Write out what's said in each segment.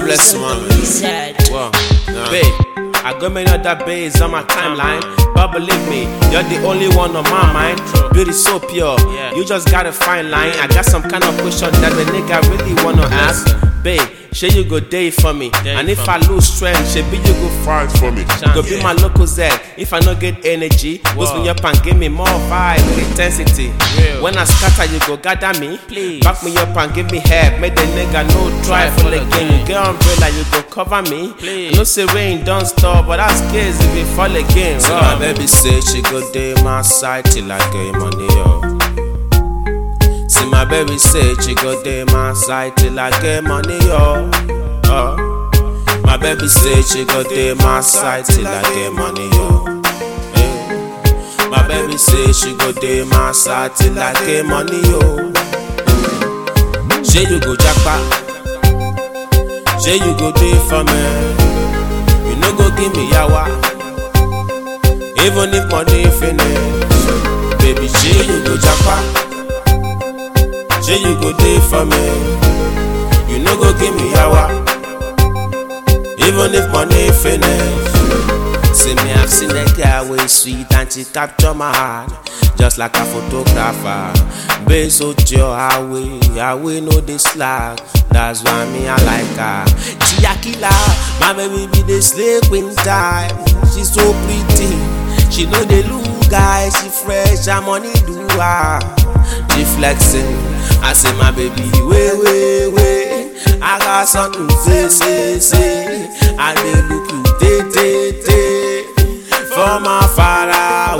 bless you, man. Sad. Wow. Babe, I got many other babes on my timeline. But believe me, you're the only one on my mind. Beauty so pure, you just got a fine line. I got some kind of question that the nigga really wanna ask. Babe, shey you go day for me. And if I lose strength, she be you go fight for me. Go be my local Z. If I no get energy, boost me up and give me more vibe with intensity. When I scatter, you go gather me. Back me up and give me help. Make the nigga no try for the game. You get umbrella, you go cover me. No say rain don't stop, but that's case if it fall again. So my baby say she go day my side till I get money up. See my baby say she go day my side till I get money up. Uh. My baby say she go day my side till I get money up. Hey. My baby say she go day my side till I get money up. Say you go jackpot. Say you go day for me. You no go give me yawa. Even if money finish, baby, say you go jackpot. Say you go day for me. You no go give me yawa. Even if money finish. See me, I've seen a girl way sweet and she capture my heart. Just like a photographer. Base out your highway, highway no this slack. That's why me I like her. She a killer, my baby be the slave queen time. She so pretty, she know the look guy. She fresh, her money do her. She flexing, I say my baby, wait, wait, wait. I got something to say, say, say. I dey look you, day, day, day. From far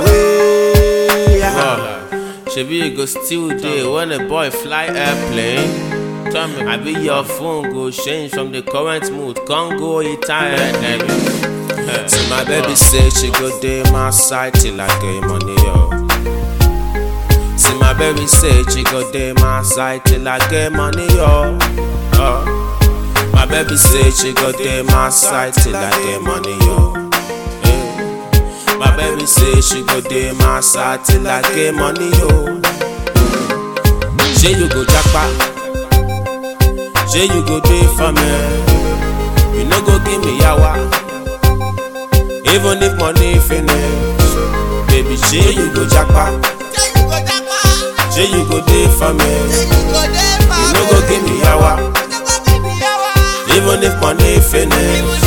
away. Yeah. Shebi you go still there when a boy fly airplane. Tell me, I be your phone go change from the current mood, can't go Italian. See my baby say she go day my side till I get money yo. See my baby say she go day my side till I get money yo. Uh. My baby say she go day my side till I get money yo. Eh. My baby say she go day my side till I get money yo. Say you go jackpot. Say you go day for me. You no go give me yawa. Even if money finish, baby, say you go jackpot. Say you go day for me. You no go give me yawa. Even if money finish,